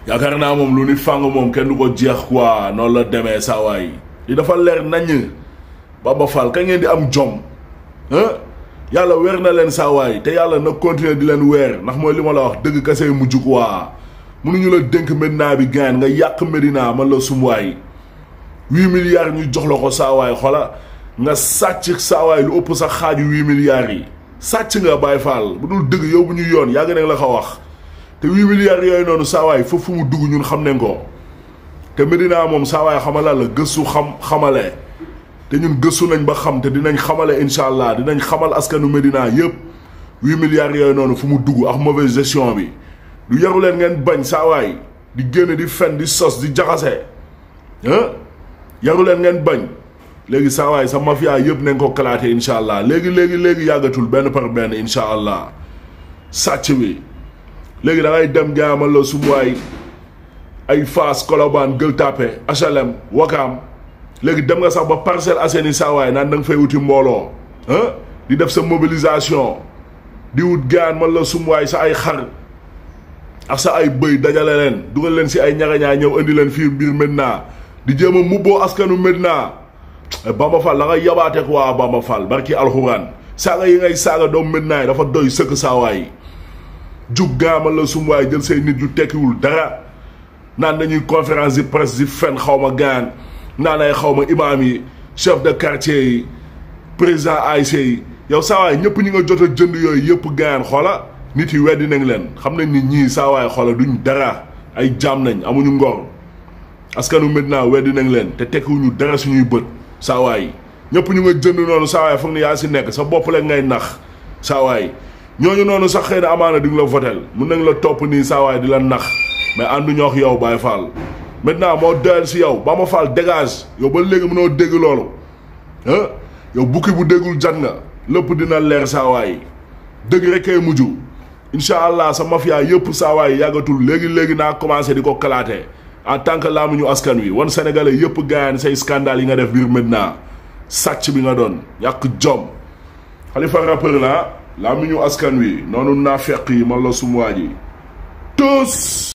yaakaar naa moom lu ni fàng moom kenn du ko jeex quoi noonu la demee saa waay li dafa leer naññ Bamba Fall ka ngeen di am jom ah yàlla weer na leen saa waay te yàlla na continuer di leen weer ndax mooy li ma la wax dëgg kase mujj quoi mënuñu la dénk Medina bi gaan nga yàq Medina man la sumuwaay huit milliards ñu jox la ko saa waay xola nga sàcc saa waay lu ëpp sa xaaju huit milliards yi sàcc nga Baye Fall bu dul dëgg yow bu ñu yoon yàgg nañ la ko wax te huit milliards yooyu noonu saa waay foofu mu dugg ñun xam nañ ko te Medina moom saa waay xamala la gëstu xam xamale te ñun gëstu nañ ba xam te dinañ xamale incha allah dinañ xamal askanu Medina yëpp huit milliards yooyu noonu fu mu dugg ak mauvaise gestion bi du yaru leen ngeen bañ saa waay di génn di fen di sos di jaxase ah yaru leen ngeen bañ léegi saa waay sa mafia yëpp nañ ko kalaate incha allah léegi léegi léegi yàggatul benn par benn incha allah sàcc bi léegi da ngay dem jaamal la sumuwaay ay Fass Colobane Gueule Tapée HLM Wakaam léegi dem nga sax ba Parcelles Assainies saa waay naan da nga fay wuti mbooloo ah di def sa mobilisation di wut gaan man la sumuwaay sa ay xar ak sa ay bëy dajale leen dugal leen si ay ñagañaa ñëw indi leen fii biir Medina di jéem a mubboo askanu Medina Bamba Fall da nga yabaate ko waa Bamba Fall barki alxuraan saaga yi ngay saaga doom Medina yi dafa doy sëkk saawaay jug gaamal la sum waay jël say nit yu tekkiwul dara naan dañuy conférence de presse di fen xaw ma gaan naan ay xaw ma imaam yi chef de quartier yi président AIC yi yow saawaay ñëpp ñi nga jot a jënd yooyu yëpp gaan xoola nit yi weddi nañ leen xam nañ ni ñii saawaay xoola duñ dara ay jaam nañ amuñu ngor askanu Medina weddi nañ leen te tekkiwuñu dara suñuy bët saawaay ñëpp ñu nga jënd noonu saawaay foog ni yaa si nekk sa bopp la ngay nax saawaay ñooñu noonu sax xëy na amaana di nga la votel mun nañ la topp nii saawaay di la nax mais ànduñoo ak yow Baye Fall maintenant moo doyal si yow Bamba Fall dégage yow ba léegi mënoo dégg loolu ah yow bukki bu déggul jat nga lépp dina leer saawaay dëgg rek kay mujj incha allah sa mafia yëpp saawaay yàggatul léegi léegi naa commencé di ko kalaate en tant que laamuñu askan wi wan sénégalais yëpp gaayan say scandale yi nga def biir Medina sàcc bi nga doon yàq jom Khalifa rappeur la laamuñu askan wi noonu naa feq yi man la sumuwaa ji tous